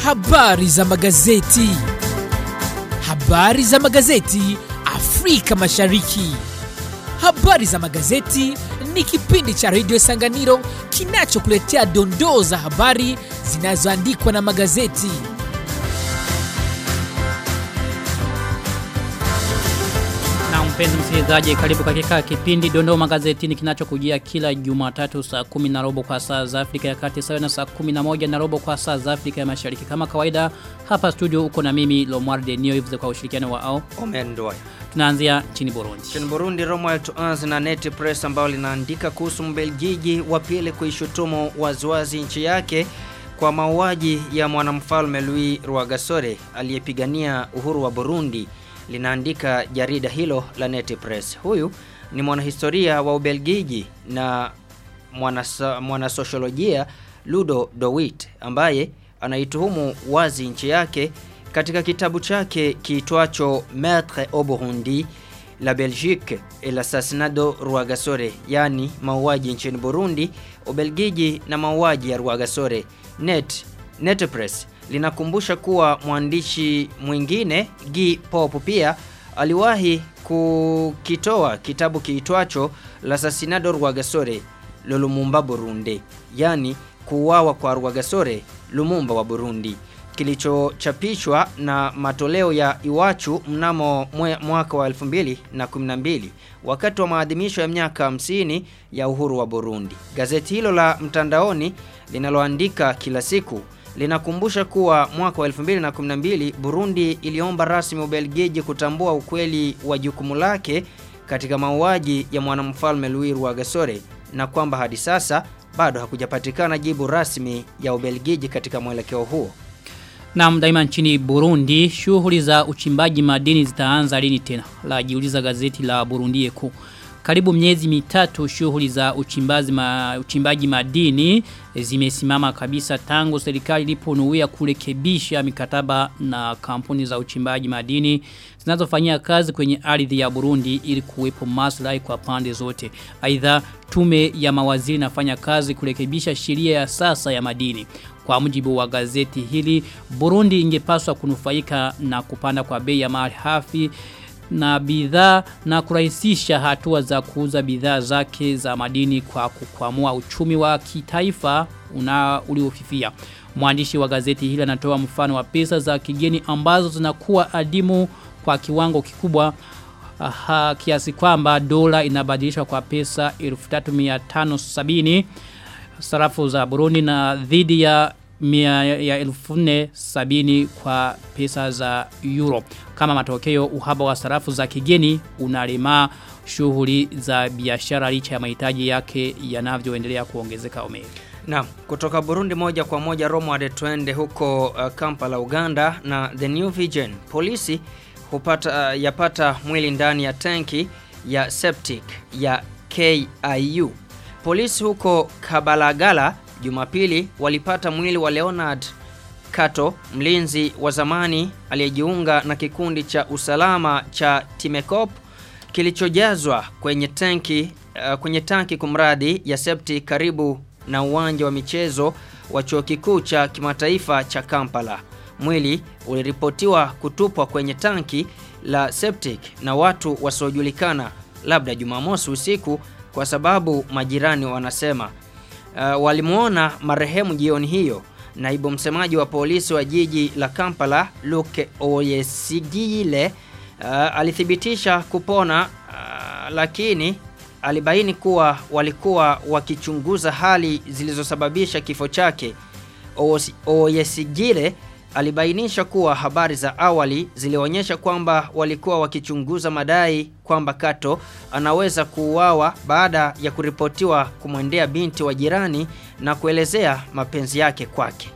Habari za magazeti. Habari za magazeti Afrika Mashariki. Habari za magazeti ni kipindi cha redio Sanganiro kinachokuletea dondoo za habari zinazoandikwa na magazeti. Na mpenzi msikilizaji karibu katika kipindi Dondoo Magazetini kinachokujia kila Jumatatu saa kumi na robo kwa saa za Afrika ya Kati sawa na saa kumi na moja na robo kwa saa za Afrika ya Mashariki. Kama kawaida hapa studio uko na mimi Lomar Denio hivi kwa ushirikiano wa ao. Omendoya. Tunaanzia nchini Burundi. Nchini Burundi, Romuald tuanze na Net Press ambao linaandika kuhusu Mbelgiji wa pili kuishutumu waziwazi nchi yake kwa mauaji ya mwanamfalme Louis Rwagasore aliyepigania uhuru wa Burundi. Linaandika jarida hilo la Net Press. Huyu ni mwanahistoria wa Ubelgiji na mwanasa- mwanasosiolojia Ludo Dowit ambaye anaituhumu wazi nchi yake katika kitabu chake kiitwacho Maître au Burundi la Belgique et l'assassinat de Rwagasore, yani mauaji nchini Burundi, Ubelgiji na mauaji ya Rwagasore. Net Net Press linakumbusha kuwa mwandishi mwingine Guy Pop pia aliwahi kukitoa kitabu kiitwacho L'assassinat de Rwagasore le Lumumba Burundi, yani kuuawa kwa Rwagasore Lumumba wa Burundi kilichochapishwa na matoleo ya Iwachu mnamo mwe- mwaka wa 2012 wakati wa maadhimisho ya miaka 50 ya uhuru wa Burundi. Gazeti hilo la mtandaoni linaloandika kila siku linakumbusha kuwa mwaka wa 2012 Burundi iliomba rasmi Ubelgiji kutambua ukweli wa jukumu lake katika mauaji ya mwanamfalme Louis Rwagasore na kwamba hadi sasa bado hakujapatikana jibu rasmi ya Ubelgiji katika mwelekeo huo. Na daima nchini Burundi, shughuli za uchimbaji madini zitaanza lini tena? La jiuliza gazeti la Burundi Eko. Karibu miezi mitatu shughuli za uchimbaji, ma, uchimbaji madini zimesimama kabisa tangu serikali iliponuia kurekebisha mikataba na kampuni za uchimbaji madini zinazofanyia kazi kwenye ardhi ya Burundi ili kuwepo maslahi kwa pande zote. Aidha tume ya mawaziri inafanya kazi kurekebisha sheria ya sasa ya madini. Kwa mujibu wa gazeti hili, Burundi ingepaswa kunufaika na kupanda kwa bei ya mali hafi na bidhaa na kurahisisha hatua za kuuza bidhaa zake za madini kwa kukwamua uchumi wa kitaifa una uliofifia. Mwandishi wa gazeti hili anatoa mfano wa pesa za kigeni ambazo zinakuwa adimu kwa kiwango kikubwa aha, kiasi kwamba dola inabadilishwa kwa pesa 3570 sarafu za Burundi na dhidi ya mia ya elfu nne sabini kwa pesa za euro. Kama matokeo uhaba wa sarafu za kigeni unalema shughuli za biashara licha ya mahitaji yake yanavyoendelea kuongezeka omega. Naam, kutoka Burundi moja kwa moja Roma twende huko uh, Kampala Uganda na The New Vision. Polisi hupata uh, yapata mwili ndani ya tanki ya septic ya KIU. Polisi huko Kabalagala Jumapili walipata mwili wa Leonard Kato, mlinzi wa zamani aliyejiunga na kikundi cha usalama cha Timekop kilichojazwa kwenye tanki uh, kwenye tanki kumradi ya septi karibu na uwanja wa michezo wa chuo kikuu cha kimataifa cha Kampala. Mwili uliripotiwa kutupwa kwenye tanki la septic na watu wasiojulikana labda Jumamosi usiku kwa sababu majirani wanasema uh, walimuona marehemu jioni hiyo. Naibu msemaji wa polisi wa jiji la Kampala Luke Oyesigile uh, alithibitisha kupona uh, lakini alibaini kuwa walikuwa wakichunguza hali zilizosababisha kifo chake. Osi- Oyesigile alibainisha kuwa habari za awali zilionyesha kwamba walikuwa wakichunguza madai kwamba Kato anaweza kuuawa baada ya kuripotiwa kumwendea binti wa jirani na kuelezea mapenzi yake kwake.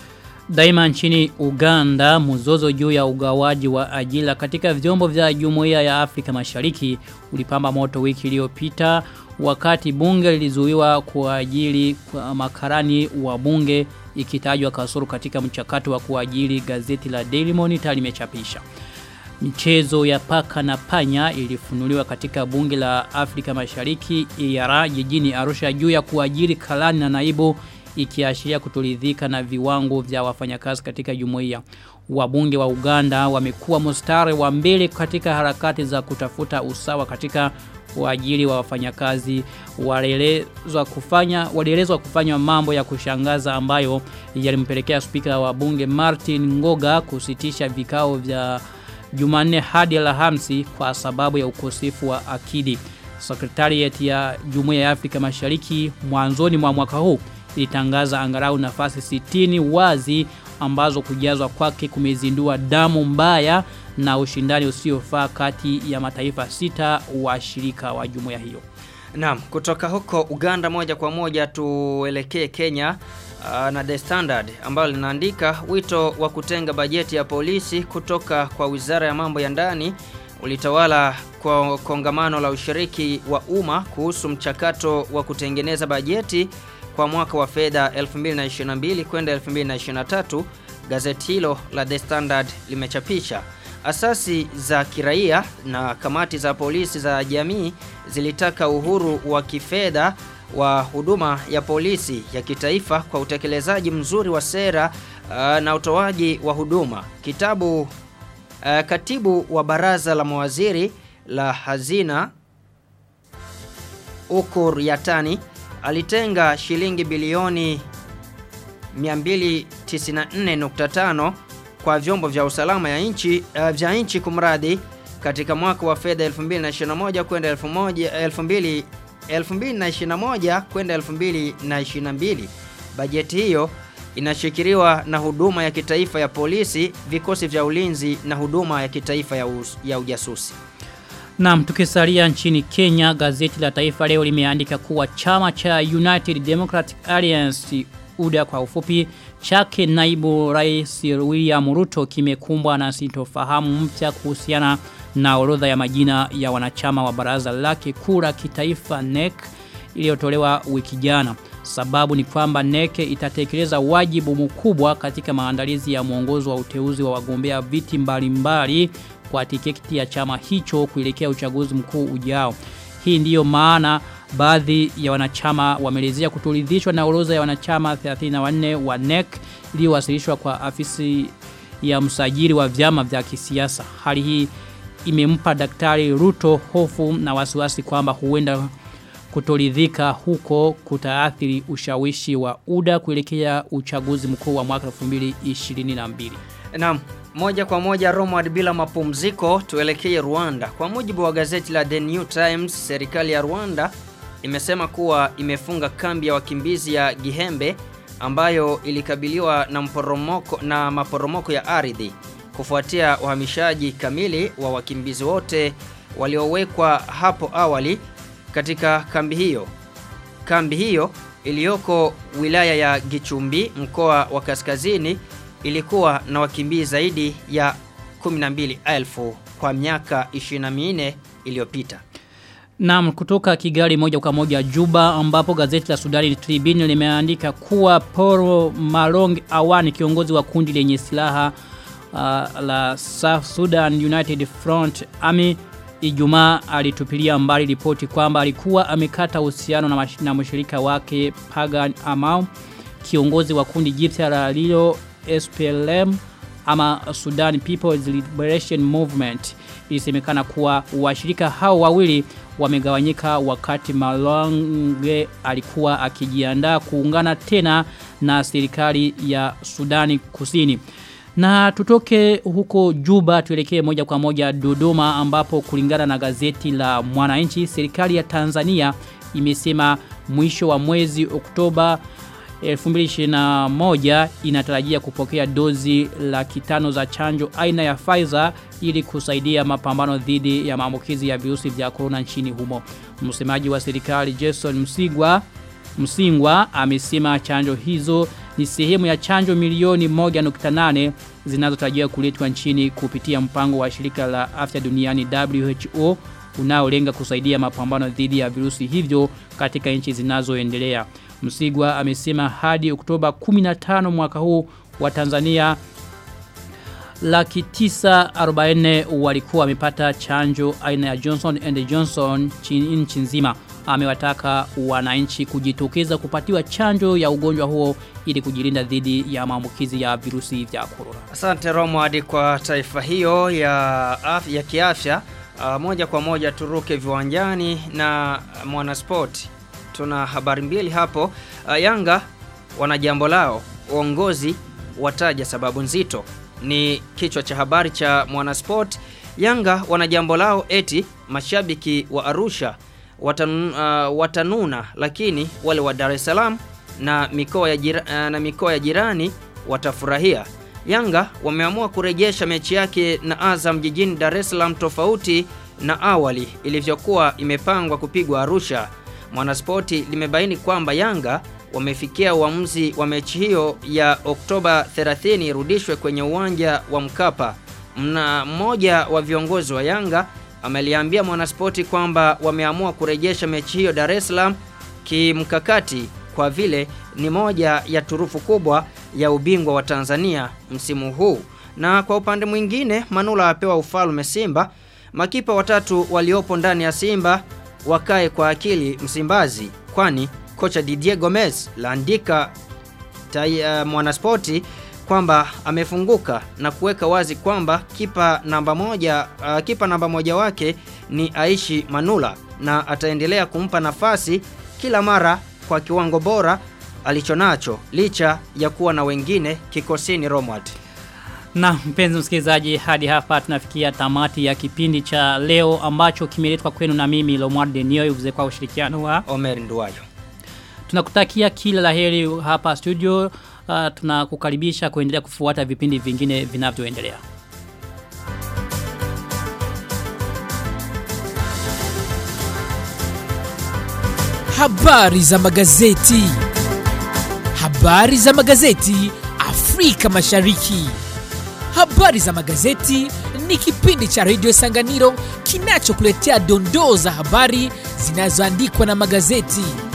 Daima nchini Uganda mzozo juu ya ugawaji wa ajira katika vyombo vya Jumuiya ya Afrika Mashariki ulipamba moto wiki iliyopita wakati bunge lilizuiwa kuajiri kwa makarani wa bunge ikitajwa kasoro katika mchakato wa kuajiri gazeti la Daily Monitor limechapisha. Michezo ya paka na panya ilifunuliwa katika bunge la Afrika Mashariki EAR jijini Arusha juu ya kuajiri kalani na naibu ikiashiria kutoridhika na viwango vya wafanyakazi katika jumuiya. Wabunge wa Uganda wamekuwa mstari wa mbele katika harakati za kutafuta usawa katika uajiri wa wafanyakazi walielezwa kufanya walielezwa kufanya mambo ya kushangaza ambayo yalimpelekea spika wa bunge Martin Ngoga kusitisha vikao vya Jumanne hadi Alhamisi kwa sababu ya ukosefu wa akidi. Secretariat ya Jumuiya ya Afrika Mashariki mwanzoni mwa mwaka huu ilitangaza angalau nafasi 60 wazi ambazo kujazwa kwake kumezindua damu mbaya na ushindani usiofaa kati ya mataifa sita washirika wa jumuiya hiyo. Naam, kutoka huko Uganda moja kwa moja tuelekee Kenya uh, na The Standard ambalo linaandika wito wa kutenga bajeti ya polisi kutoka kwa Wizara ya Mambo ya Ndani ulitawala kwa kongamano la ushiriki wa umma kuhusu mchakato wa kutengeneza bajeti kwa mwaka wa fedha 2022 kwenda 2023 gazeti hilo la The Standard limechapisha asasi za kiraia na kamati za polisi za jamii zilitaka uhuru wa kifedha wa huduma ya polisi ya kitaifa kwa utekelezaji mzuri wa sera uh, na utoaji wa huduma. Kitabu uh, katibu wa baraza la mawaziri la hazina Ukur Yatani alitenga shilingi bilioni 294.5 kwa vyombo vya usalama ya nchi uh, vya nchi kumradi katika mwaka wa fedha 2021 kwenda 2000 2021 kwenda 2022. Bajeti hiyo inashikiliwa na huduma ya kitaifa ya polisi, vikosi vya ulinzi na huduma ya kitaifa ya, us, ya ujasusi. Naam, tukisalia nchini Kenya, gazeti la Taifa leo limeandika kuwa chama cha United Democratic Alliance UDA kwa ufupi chake naibu rais William Ruto kimekumbwa na sintofahamu mpya kuhusiana na orodha ya majina ya wanachama wa baraza lake kura kitaifa NEC iliyotolewa wiki jana. Sababu ni kwamba NEC itatekeleza wajibu mkubwa katika maandalizi ya mwongozo wa uteuzi wa wagombea viti mbalimbali kwa tiketi ya chama hicho kuelekea uchaguzi mkuu ujao. Hii ndiyo maana baadhi ya wanachama wamelezea kutoridhishwa na orodha ya wanachama 34 wa NEC iliyowasilishwa kwa afisi ya msajili wa vyama vya kisiasa. Hali hii imempa daktari Ruto hofu na wasiwasi kwamba huenda kutoridhika huko kutaathiri ushawishi wa UDA kuelekea uchaguzi mkuu wa mwaka 2022. Naam, moja kwa moja Romad bila mapumziko tuelekee Rwanda. Kwa mujibu wa gazeti la The New Times, serikali ya Rwanda imesema kuwa imefunga kambi ya wakimbizi ya Gihembe ambayo ilikabiliwa na mporomoko na maporomoko ya ardhi kufuatia uhamishaji kamili wa wakimbizi wote waliowekwa hapo awali katika kambi hiyo. Kambi hiyo iliyoko wilaya ya Gichumbi mkoa wa Kaskazini ilikuwa na wakimbizi zaidi ya 12,000 kwa miaka 24 iliyopita. Naam kutoka Kigali moja kwa moja Juba ambapo gazeti la Sudani Tribune limeandika kuwa Poro Malong Awani kiongozi wa kundi lenye silaha uh, la South Sudan United Front Army Ijumaa alitupilia mbali ripoti kwamba alikuwa amekata uhusiano na, na mshirika wake Pagan Amau kiongozi wa kundi jipya la Lilo SPLM ama Sudan People's Liberation Movement ilisemekana kuwa washirika hao wawili wamegawanyika wakati Malonge alikuwa akijiandaa kuungana tena na serikali ya Sudani Kusini. Na tutoke huko Juba tuelekee moja kwa moja Dodoma ambapo kulingana na gazeti la Mwananchi serikali ya Tanzania imesema mwisho wa mwezi Oktoba 2021 inatarajia kupokea dozi laki tano za chanjo aina ya Pfizer ili kusaidia mapambano dhidi ya maambukizi ya virusi vya corona nchini humo. Msemaji wa serikali Jason Msigwa Msingwa amesema chanjo hizo ni sehemu ya chanjo milioni 1.8 zinazotarajiwa kuletwa nchini kupitia mpango wa shirika la afya duniani WHO unaolenga kusaidia mapambano dhidi ya virusi hivyo katika nchi zinazoendelea. Msigwa amesema hadi Oktoba 15 mwaka huu wa Tanzania laki tisa arobaine walikuwa wamepata chanjo aina ya Johnson and Johnson nchi nzima. amewataka wananchi kujitokeza kupatiwa chanjo ya ugonjwa huo ili kujilinda dhidi ya maambukizi ya virusi vya corona. Asante Romwadi kwa taarifa hiyo ya, af, ya kiafya. Uh, moja kwa moja turuke viwanjani na Mwanasport. Tuna habari mbili hapo. Uh, Yanga wana jambo lao, uongozi wataja sababu nzito. Ni kichwa cha habari cha Mwanasport. Yanga wana jambo lao eti mashabiki wa Arusha watan, uh, watanuna lakini wale wa Dar es Salaam na mikoa ya, jira, uh, na mikoa ya jirani watafurahia. Yanga wameamua kurejesha mechi yake na Azam jijini Dar es Salaam tofauti na awali ilivyokuwa imepangwa kupigwa Arusha. Mwanaspoti limebaini kwamba Yanga wamefikia uamuzi wa mechi hiyo ya Oktoba 30 irudishwe kwenye uwanja wa Mkapa. Mna mmoja wa viongozi wa Yanga ameliambia Mwanaspoti kwamba wameamua kurejesha mechi hiyo Dar es Salaam kimkakati kwa vile ni moja ya turufu kubwa ya ubingwa wa Tanzania msimu huu. Na kwa upande mwingine Manula apewa ufalme Simba. Makipa watatu waliopo ndani ya Simba wakae kwa akili Msimbazi kwani kocha Didier Gomez laandika uh, Mwanaspoti kwamba amefunguka na kuweka wazi kwamba kipa namba moja uh, kipa namba moja wake ni Aishi Manula na ataendelea kumpa nafasi kila mara kwa kiwango bora alichonacho licha ya kuwa na wengine kikosini Romward. Na mpenzi msikilizaji hadi hapa tunafikia tamati ya kipindi cha leo ambacho kimeletwa kwenu na mimi Lomward Denio uvuze kwa ushirikiano wa Omer Nduwayo. Tunakutakia kila laheri hapa studio. Uh, tunakukaribisha kuendelea kufuata vipindi vingine vinavyoendelea. Habari za magazeti. Habari za magazeti Afrika Mashariki. Habari za magazeti ni kipindi cha redio Sanganiro kinachokuletea dondoo za habari zinazoandikwa na magazeti.